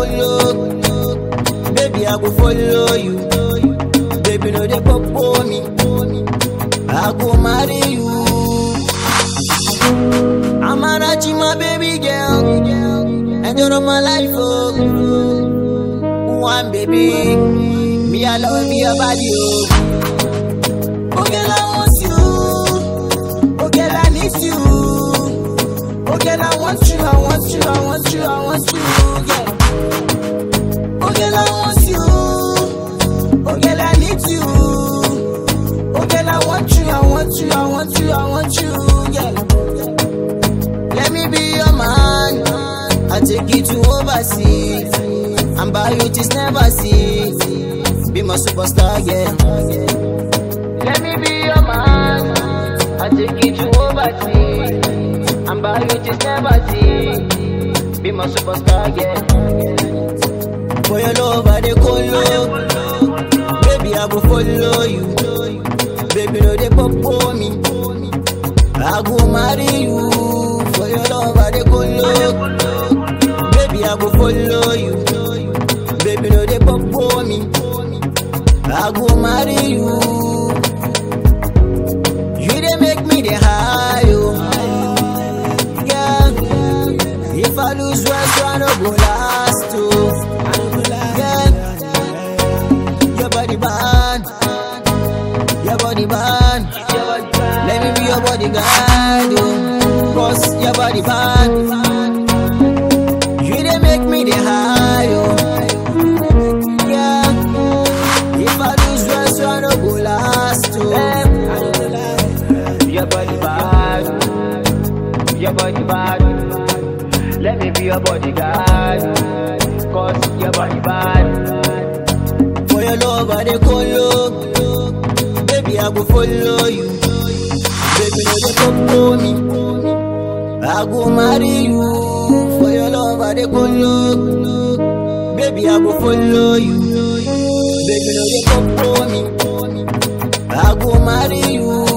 follow. Baby, I go follow you. Baby, no dey pop me. I go marry you. I'm a my baby girl. Enjoy my life, oh. One baby, me I love your body, oh. Oh girl, I want you. Oh girl, I need you. Oh girl, I want you, I want you, I want you, I want you, yeah. Oh girl, I want you. Oh girl, I need you. Oh girl, I want you, I want you, I want you, I want you, yeah. Let me be your man. I take you to overseas. And buy you this never see. Be my superstar, yeah. Let me be your man. I take you to overseas. And buy you this never see. Be my superstar, yeah. For your love, I dey colo. Baby, I go follow you. Baby, no dey pop me. I go marry you. For your love, I dey colo. Baby, I go follow you. Baby, no dey pop me. I go marry you. You dey make me dey high, oh. Yeah. If I lose one, so I no go last, oh. Yeah. Your body bad, your body bad. Let me be your bodyguard, oh. Cause your body bad. You dey make me dey high, oh. Yeah. If I lose one, so I no go last, oh. Your body bad, your body bad. Let me be your bodyguard, cause your body bad. For your love, I dey colo. Baby, I go follow you. Baby, no dey come me. I go marry you. For your love, I dey colo. Baby, I go follow you. Baby, no dey come me. I go marry you.